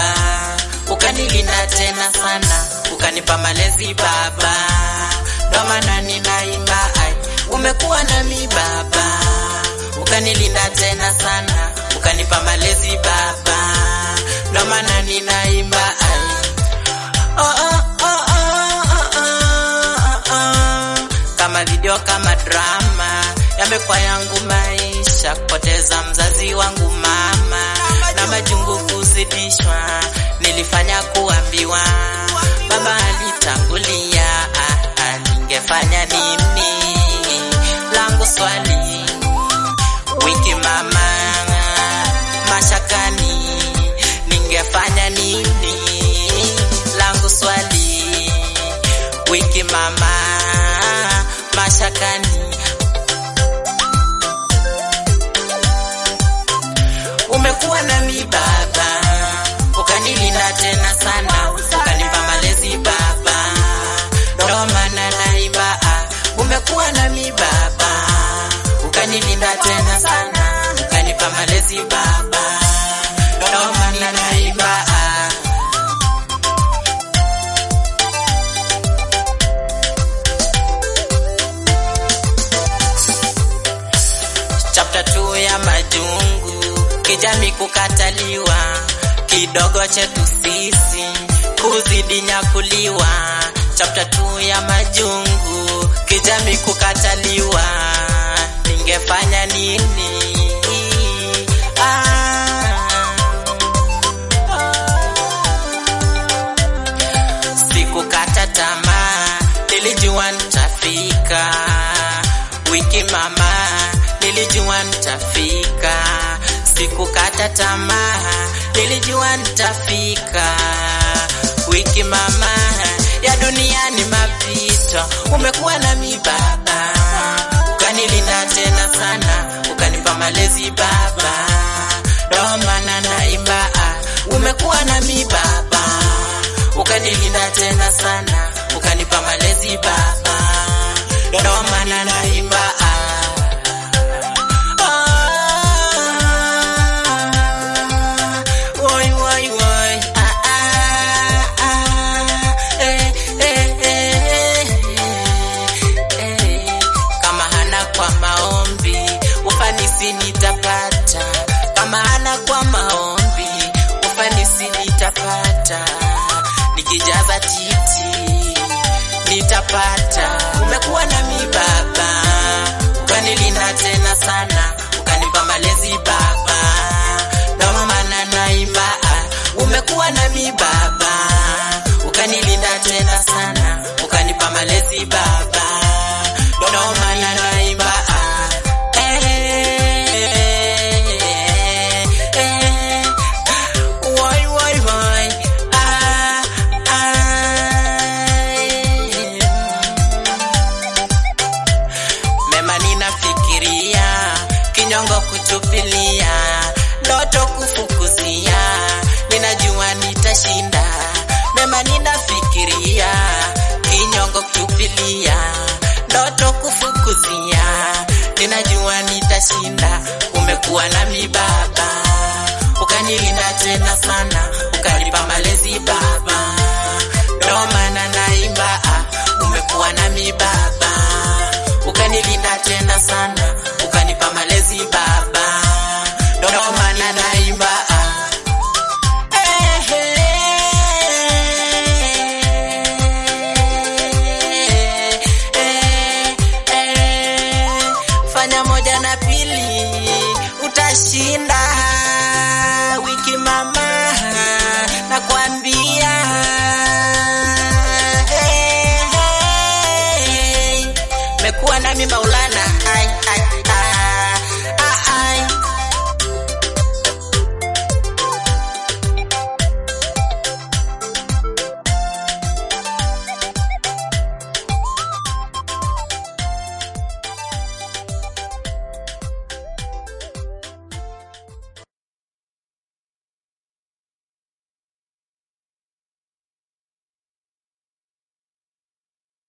ukanilinda tena sana, ukanipa malezi baba, ndo maana ninaimba ai, umekuwa nami baba, ukanilinda tena sana, ukanipa malezi baba, ndo maana ninaimba ai. Oh, oh, oh, oh, oh, oh, oh. Kama video kama drama yamekuwa yangu maisha, kupoteza mzazi wangu mama na majungu kuzidishwa, nilifanya kuambiwa baba alitangulia, ah, ah, ningefanya nini? Langu swali wiki mama mashakani, ningefanya nini? Langu swali wiki mama mashakani umekuwa nami baba, ukanilinda tena sana, ukanipa malezi baba, ndo maana naimba ah, umekuwa nami baba, ukanilinda tena sana, ukanipa malezi baba, ndo maana naimba ah. chapter 2 ya majungu, kijamii kukataliwa, kidogo chetu sisi kuzidi nyakuliwa. Chapter 2 ya majungu, kijamii kukataliwa, ningefanya nini? Ah. Sikukata tamaa, nilijua nitafika. Wiki mama, nilijua nitafika. Sikukata tamaa, nilijua nitafika. Wiki mama, ya dunia ni mapito, umekuwa nami baba, ukanilinda tena sana, ukanipa malezi baba, ndo maana naimba ah, umekuwa nami baba, ukanilinda tena sana, ukanipa malezi baba, ndo maana naimba ah. Ah, woi, woi, woi. Ah, ah, ah. Eh, eh, eh, eh, eh. Kama hana kwa maombi ufanisi nitapata, kama hana kwa maombi ufanisi nitapata, nikijaza titi nitapata. Umekuwa nami baba, ukanilinda tena sana, ukanipa malezi baba, ndo maana naimba ah, umekuwa nami baba, ukanilinda tena sana, ukanipa malezi baba, ndo maana naimba ah, eh, eh, woi, woi, woi, ah, ah, mema ninafikiria, kinyongo kuchupilia, ndoto kufukuzia, ninajua nitashinda. Mema ninafikiria, kinyongo kuchupilia, ndoto kufukuzia, ninajua nitashinda. Umekuwa nami baba, ukanilinda tena sana,